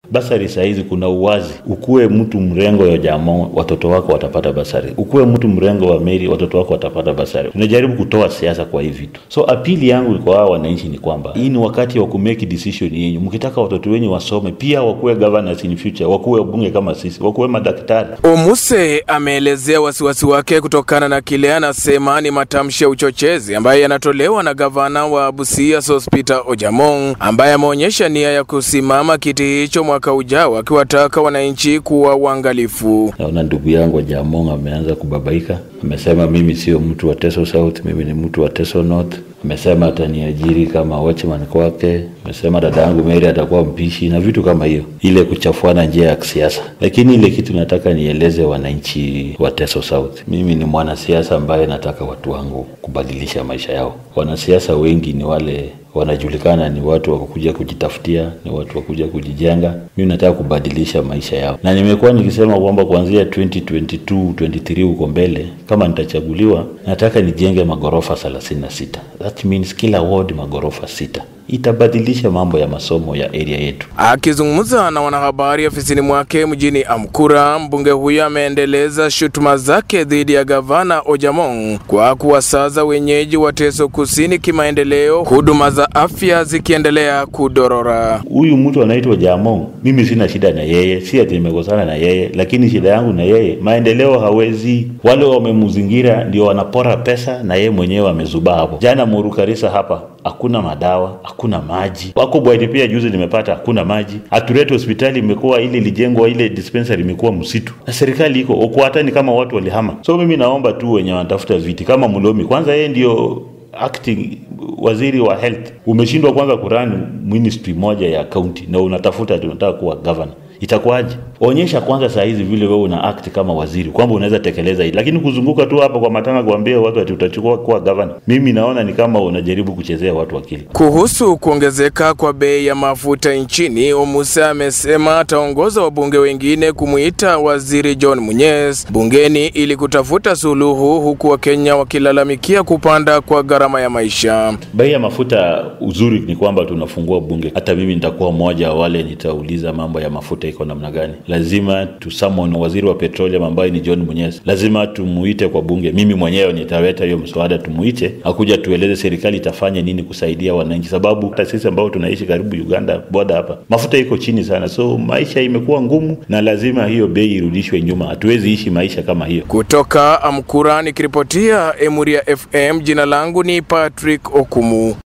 Basari sahizi kuna uwazi, ukuwe mtu mrengo ya Jamo, watoto wako watapata basari. Ukuwe mtu mrengo wa Meri, watoto wako watapata basari. Tunajaribu kutoa siasa kwa hii vitu, so apili yangu kwa hawa wananchi ni kwamba hii ni wakati wa kumake decision yenyu. Mkitaka watoto wenyu wasome, pia wakuwe governors in future, wakuwe bunge kama sisi, wakuwe madaktari. Omuse ameelezea wasiwasi wake kutokana na kile anasema ni matamshi ya uchochezi ambayo yanatolewa na gavana wa Busia Sospeter Ojamong ambaye ameonyesha nia ya kusimama kiti hicho mwaka ujao, akiwataka wananchi kuwa uangalifu. Naona ndugu yangu Jamong ameanza kubabaika, amesema mimi sio mtu wa Teso South, mimi ni mtu wa Teso North. Amesema ataniajiri kama watchman kwake. Amesema dada yangu Mary atakuwa mpishi na vitu kama hiyo, ile kuchafuana njia ya kisiasa. Lakini ile kitu nataka nieleze wananchi wa Teso South, mimi ni mwanasiasa ambaye nataka watu wangu kubadilisha maisha yao. Wanasiasa wengi ni wale wanajulikana ni watu wa kuja kujitafutia, ni watu wa kuja kujijenga. Mimi nataka kubadilisha maisha yao, na nimekuwa nikisema kwamba kuanzia 2022 23 huko mbele, kama nitachaguliwa, nataka nijenge magorofa 36. That means kila ward magorofa sita itabadilisha mambo ya masomo ya area yetu. Akizungumza na wanahabari ofisini mwake mjini Amkura, mbunge huyo ameendeleza shutuma zake dhidi ya gavana Ojamong kwa kuwasaza wenyeji wa Teso Kusini kimaendeleo, huduma za afya zikiendelea kudorora. Huyu mtu anaitwa Jamong, mimi sina shida na yeye, si ati nimekosana na yeye, lakini shida yangu na yeye maendeleo hawezi. Wale wamemzingira ndio wanapora pesa, na yeye mwenyewe amezubaa hapo. Jana Murukarisa hapa hakuna madawa, hakuna maji. Wako Bwaiti pia juzi nimepata hakuna maji. Aturete hospitali imekuwa ile ilijengwa ile dispensary imekuwa msitu, na serikali iko Okwata ni kama watu walihama. So mimi naomba tu wenye wanatafuta viti kama Mulomi, kwanza yeye ndio acting waziri wa health, umeshindwa kwanza kurani ministry moja ya county na unatafuta tunataka kuwa governor itakuwaje? Onyesha kwanza saa hizi vile wewe una act kama waziri kwamba unaweza tekeleza hili, lakini kuzunguka tu hapa kwa matanga kuambia watu ati utachukua kuwa governor, mimi naona ni kama unajaribu kuchezea watu akili. Kuhusu kuongezeka kwa bei ya mafuta nchini, Omuse amesema ataongoza wabunge wengine kumuita waziri John Munyes bungeni ili kutafuta suluhu, huku Wakenya wakilalamikia kupanda kwa gharama ya maisha. Bei ya mafuta, uzuri ni kwamba tunafungua bunge. Hata mimi nitakuwa mmoja wale nitauliza mambo ya mafuta iko namna gani. Lazima tusamon waziri wa petroleum ambaye ni John Munyes, lazima tumuite kwa bunge. Mimi mwenyewe nitaleta hiyo mswada, tumuite akuja tueleze serikali itafanya nini kusaidia wananchi, sababu hata sisi ambao tunaishi karibu Uganda boda hapa mafuta iko chini sana, so maisha imekuwa ngumu na lazima hiyo bei irudishwe nyuma. Hatuwezi ishi maisha kama hiyo. Kutoka Amkura nikiripotia Emuria FM, jina langu ni Patrick Okumu.